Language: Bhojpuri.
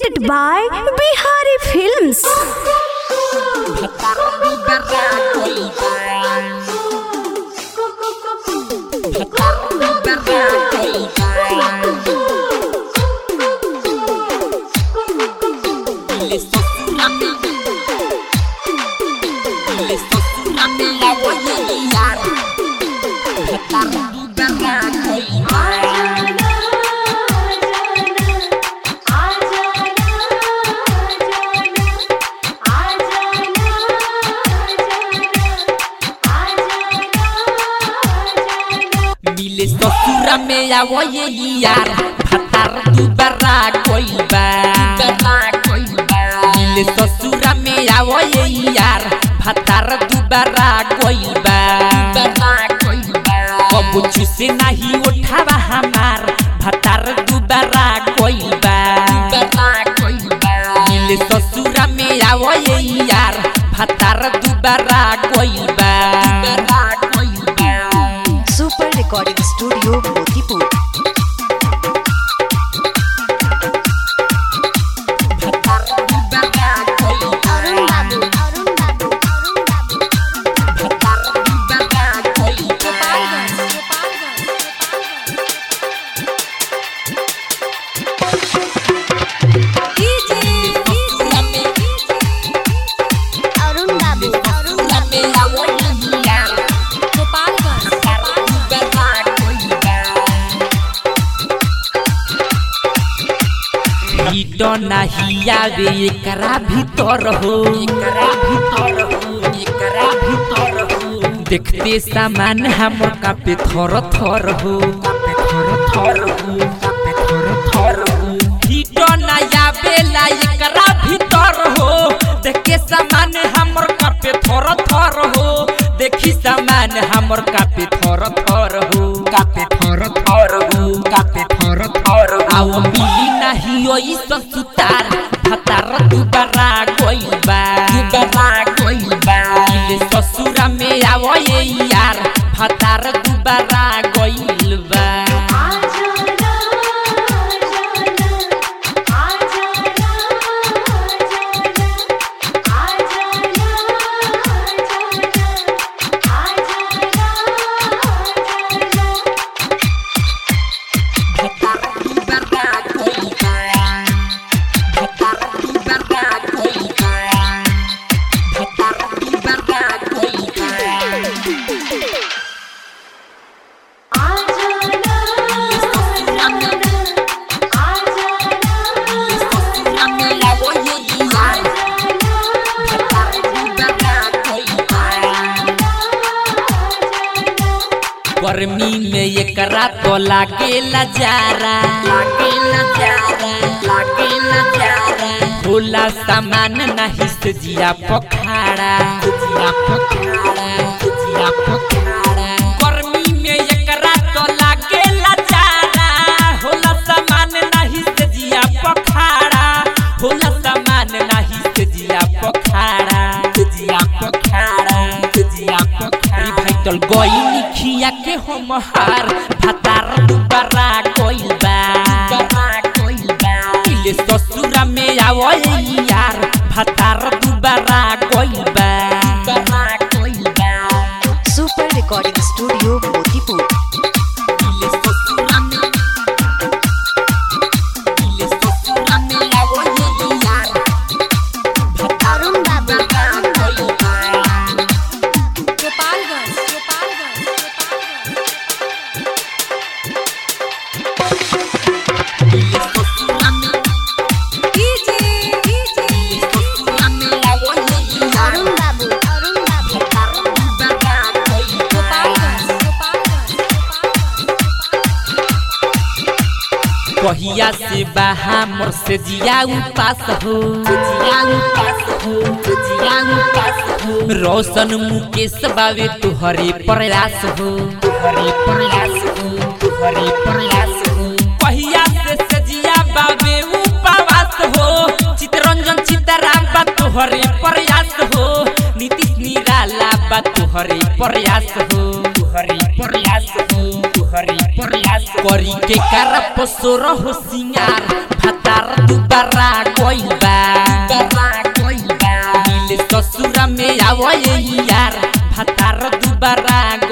presented by Bihari Films. मिले ससुरा में आवो ये यार भतार दुबारा कोई बा मिले ससुरा में आवो ये यार भतार दुबारा कोई बा कबू चुसे नहीं उठावा हमार भतार दुबारा कोई बा मिले ससुरा में आवो ये यार भतार दुबारा कोई बा super recording studio Motipur Arun Babu Arun Babu Arun Babu Arun Babu Arun बाबू ईट नाही आवे एकरा भीतर हो एकरा भीतर हो एकरा भीतर हो देखते सामान हम कापे थर थर हो कापे थर थर हो कापे थर थर हो ईट ना आवेला एकरा भीतर हो देखे सामान हमर कापे थर थर हो देखी सामान हमर कापे थर थर हो कापे थर थर हो कापे थर थर आओ मिली नाही ओई संसुतार भतार दुबारा गइल बा दुबारा गइल बा मिले ससुरा में आवो ये यार भतार दुबारा गइल बा भतार दुबारा गइल बा भतार दुबारा गइल बा भतार दुबारा गइल बा गर्मी में एकरा तो लागेला जारा लागेला जारा लागेला जारा होला सामान नहीं से जिया पखाड़ा जिया पखाड़ा जिया पखाड़ा गर्मी में एकरा तो लागेला जारा होला सामान नहीं से जिया पखाड़ा होला सामान नहीं से जिया पखाड़ा जिया पखाड़ा जिया पखाड़ा भाई तल गई खिया के हम हार भतार दुबारा गइल बा दुबारा गइल बा इले ससुरा में आवो यार भतार दुबारा गइल बा दुबारा गइल बा सुपर रिकॉर्डिंग स्टूडियो मोतीपुर इले ससुरा में इले ससुरा में आवो यार अरुण बाबू भतार गइल बा इले ससुरा में इले ससुरा में आवो यार अरुण बाबू अरुण बाबू कहिया से बहा मोर से जिया उपास हो जिया उपास हो जिया उपास हो रोशन मुकेश बावे तुहरे प्रयास हो तुहरे प्रयास हो तुहरे प्रयास हो कहिया से सजिया बावे उपवास हो चितरंजन चितराम बा तुहरे प्रयास हो नीतीश निराला बा तुहरे प्रयास हो तुहरे प्रयास हो तुहरे प्रयास करी के कर पसोर हो सिंगार भतार दुबारा आवो ये यार भतार दुबारा